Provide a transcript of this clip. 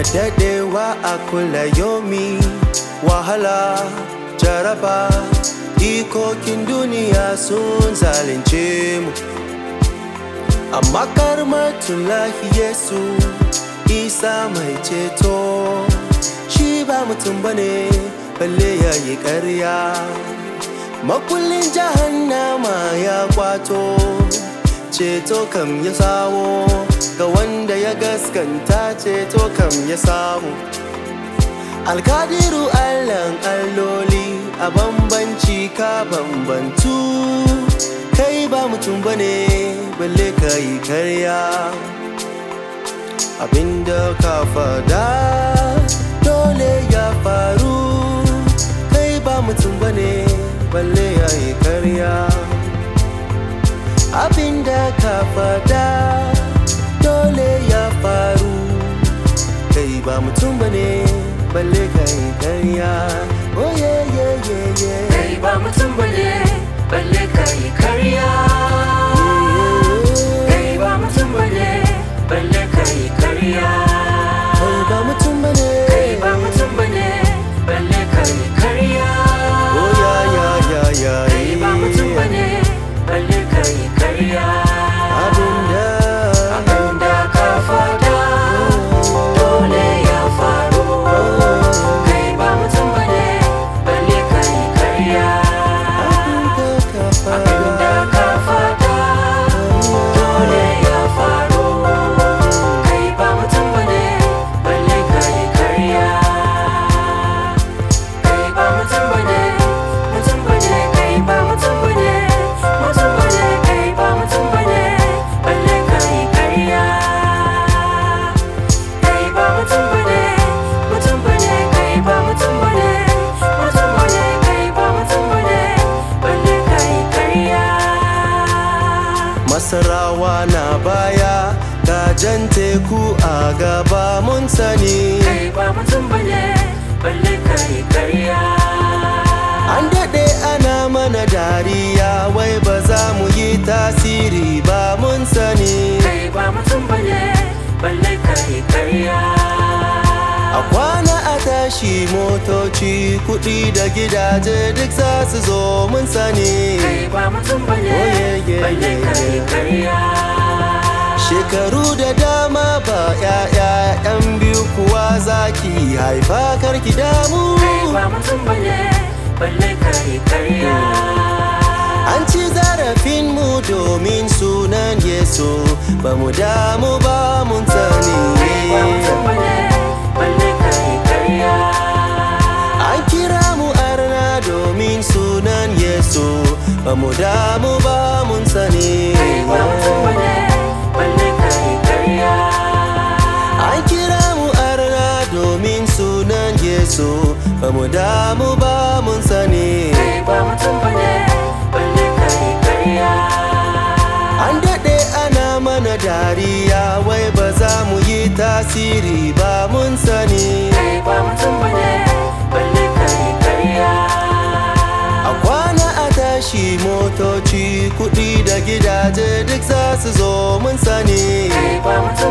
daɗewa a kula yomi wahala jaraba ikokin duniya sun zalunce mu amma karmatullahi yesu isa mai ceto shi ba mutum bane balle ya yi ƙarya makullin jahannama ya kwato ceto kam ya sawo ga wanda ya gaskanta ceto kam ya samu alkadiru allan alloli a bambanci ka bambantu kai ba mutum bane balle ka yi karya abinda ka fada dole ya faru kai ba mutum bane balle ya yi karya abinda ka fada dole ya faru kai ba mutum bane balle ka yi karya oh yeah yeah yeah yeah kai ba mutum bane balle ka yi karya kai ba mutum bane balle ka yi karya kai ba mutum bane kai ba mutum bane balle ka yi karya oh yeah yeah yeah yeah kai ba mutum bane balle ka yi karya abinda abinda ka fada dole ya faru kai ba mutum bane balle ka yi karya abinda ka abinda fada ka fada dole ya faru kai ba mutum bane balle ka yi karya kai ba mutum bane mutum bane kai ba mutum bane mutum bane kai ba mutum bane balle ka yi karya kai ba mutum bane mutum bane kai ba mutum bane mutum bane kai ba mutum bane balle ka yi karya Masarawa na baya gajan teku a gaba mun sani kai ba mutum bane balle ka yi karya An daɗe ana mana dariya wai ba za mu yi tasiri ba mun sani kai ba mutum bane balle ka yi karya A kwana a tashi motoci kuɗi da gidaje duk za su zo mun sani kai ba mutum bane Oh, yeah, yeah, balle yeah, ka yi yeah. karya Shekaru da dama ba ‘ya'ya ‘yan biyu kuwa zaki haifa karki damu kai ba mutum bane balle ka yi karya An ci zarafin mu domin sunan Yesu ba mu damu ba mun sani. kai ba mutum bane balle ka yi karya An kira mu arna domin sunan Yesu ba mu damu ba mun sani. kai ba mutum bane balle ka yi karya An kira mu arna domin sunan Yesu ba mu damu ba mun sani. kai ba mutum bane balle ka yi karya An daɗe ana mana dariya wai ba za mu yi tasiri ba mun sani. kai ba mutum bane balle ka yi karya A kwana a tashi motoci kuɗi da gidaje duk za su zo mun sani kai ba mutum